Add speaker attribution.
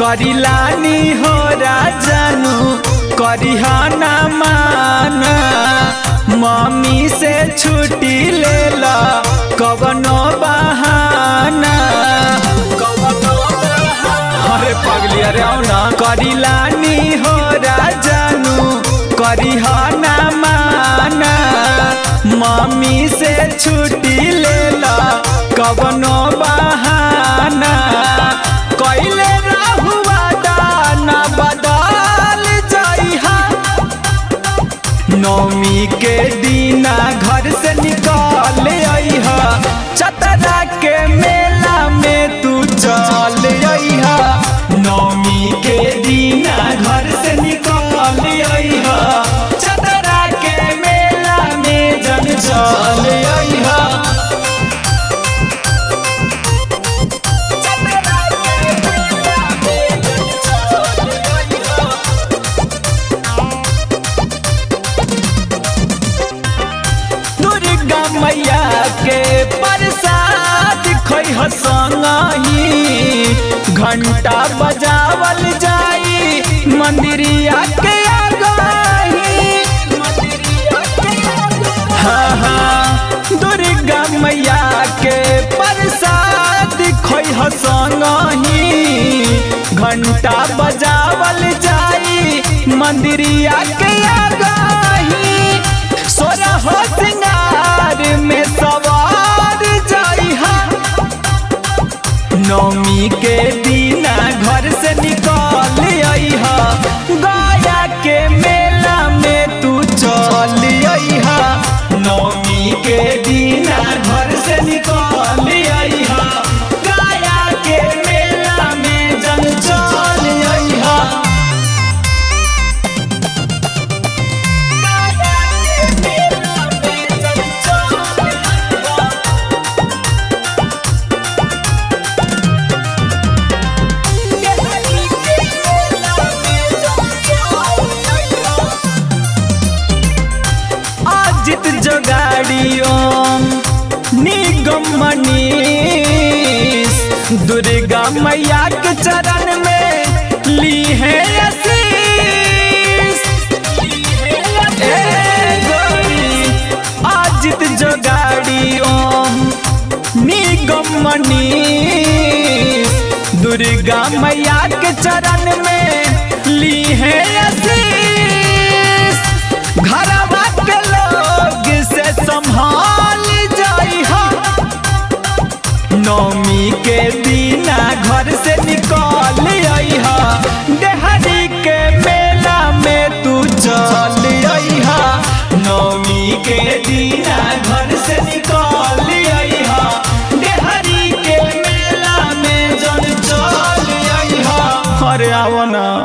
Speaker 1: करिलानी हो राजानु करिहाना माना मम्मी से छुट्टी ले ला कवनो बहाना अरे पगली अरे आओ ना करिलानी हो राजानु करिहाना माना मम्मी से छुट्टी ले ला कवनो बहाना कैले रहुआ दाना बदल जाइहा नौमी के दीना घर से निकाल अइहा चतरा के मेला में तू चल अइहा नौमी के दीना घर से निकाल अइहा चतरा के मेला में जन चल अइहा चतरा के मेला में जन चल अइहा दुर्गा मैया के प्रसाद खैह संगही घंटा बजावल जाई मंदिरिया के आगही हाँ हाँ दुर्गा मैया के प्रसाद खैह संगही घंटा बजावल जाई मंदिरिया के आगही सोरा हो सिंगार में सवार जाइहा नौमी के दीना घर से निकाल अइहा गया के मेला में तू चल अइहा नौमी के दीना घर से निकाल अइहा गया के मेला में जन चल अइहा अजित जोगाड़ियों निगम मनीष दुर्गा मैया के चरण में ली है आशीष ए गोरी, अजित जोगाड़ियों निगम मनीष दुर्गा मैया के चरण में ली है आशीष घरवा के लोग से संभाल जाइहा नौमी के दीना घर से निकाल अइहा देहरी के मेला में तू चल अइहा नौमी के दीना घर से निकाल अइहा देहरी के मेला में जन चल अइहा अरे आवना